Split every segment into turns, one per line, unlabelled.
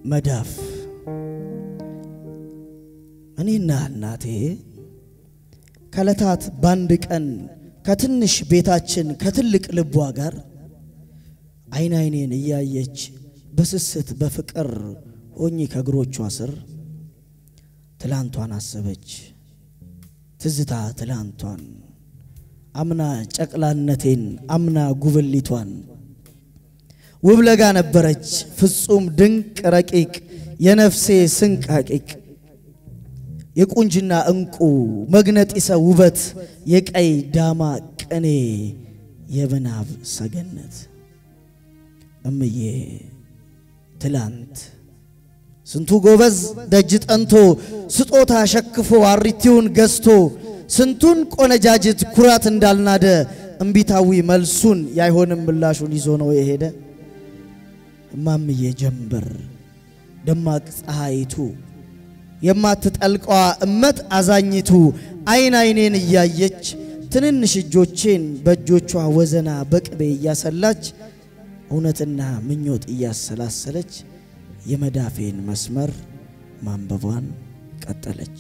መዳፍ እኔና እናቴ ከዕለታት በአንድ ቀን ከትንሽ ቤታችን ከትልቅ ልቧ ጋር አይን አይኔን እያየች በስስት በፍቅር ሆኜ ከእግሮቿ ስር ትላንቷን አሰበች። ትዝታ ትላንቷን አምና ጨቅላነቴን አምና ጉብሊቷን ውብ ለጋ ነበረች ፍጹም ድንቅ ረቂቅ የነፍሴ ስንቃቂቅ የቁንጅና እንቁ መግነጢሰ ውበት የቀይ ዳማ ቅኔ የምናብ ሰገነት እምዬ ትላንት ስንቱ ጎበዝ ደጅ ጠንቶ ስጦታ ሸክፎ አሪቲውን ገዝቶ ስንቱን ቆነጃጅት ኩራት እንዳልናደ እምቢታዊ መልሱን ያይሆንም ምላሹን ይዞ ነው የሄደ። እማምዬ ጀንበር ደማቅ ፀሐይቱ የማትጠልቀዋ እመት አዛኝቱ አይን አይኔን እያየች ትንንሽ እጆቼን በእጆቿ ወዘና በቅቤ እያሰላች እውነትና ምኞት እያሰላሰለች የመዳፌን መስመር ማንበቧን ቀጠለች።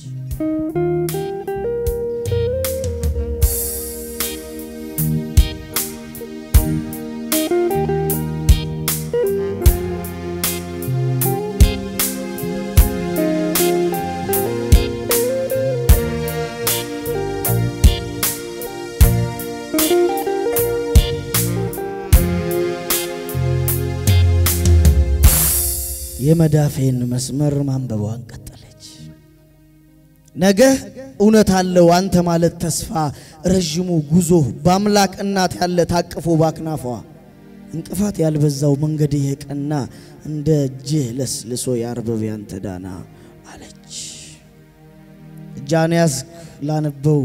የመዳፌን መስመር ማንበቧን ቀጠለች። ነገ እውነት አለው አንተ ማለት ተስፋ ረዥሙ ጉዞ በአምላክ እናት ያለ ታቅፎ ባክናፏ እንቅፋት ያልበዛው መንገድ የቀና እንደ እጅህ ለስልሶ የአርበብ ያንተ ዳና አለች። እጃን ያዝ ላነበው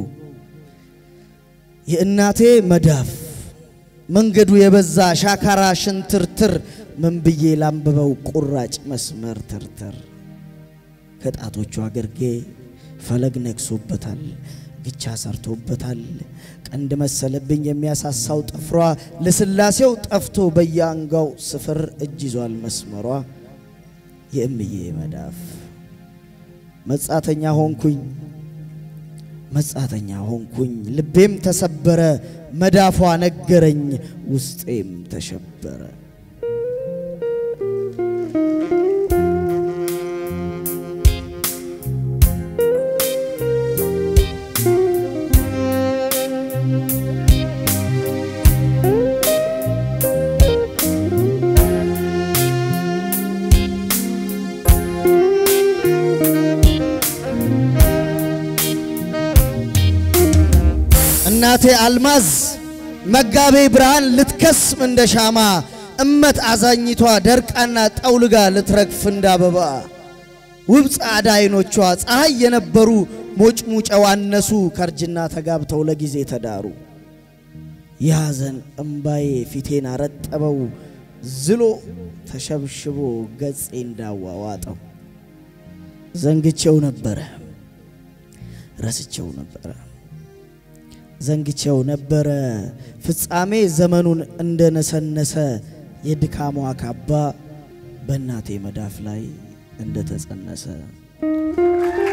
የእናቴ መዳፍ መንገዱ የበዛ ሻካራ ሽንትርትር ምን ብዬ ላንብበው ቁራጭ መስመር ትርትር ከጣቶቿ ግርጌ ፈለግ ነግሶበታል፣ ግቻ ሰርቶበታል። ቀንድ መሰለብኝ የሚያሳሳው ጥፍሯ ለስላሴው ጠፍቶ በየአንጋው ስፍር እጅ ይዟል መስመሯ። የእምዬ መዳፍ መጻተኛ ሆንኩኝ መጻተኛ ሆንኩኝ፣ ልቤም ተሰበረ፣ መዳፏ ነገረኝ፣ ውስጤም ተሸበረ። እናቴ አልማዝ መጋቤ ብርሃን ልትከስም እንደ ሻማ እመት አዛኝቷ ደርቃና ጠውልጋ ልትረግፍ እንደ አበባ ውብ ጻዕዳ አይኖቿ ፀሐይ የነበሩ ሞጭሙጨው አነሱ ከርጅና ተጋብተው ለጊዜ ተዳሩ። የሐዘን እምባዬ ፊቴን አረጠበው ዝሎ ተሸብሽቦ ገጼ እንዳዋዋጠው ዘንግቼው ነበረ ረስቼው ነበረ ዘንግቼው ነበረ ፍጻሜ ዘመኑን እንደነሰነሰ የድካሟ ካባ በእናቴ መዳፍ ላይ እንደተጸነሰ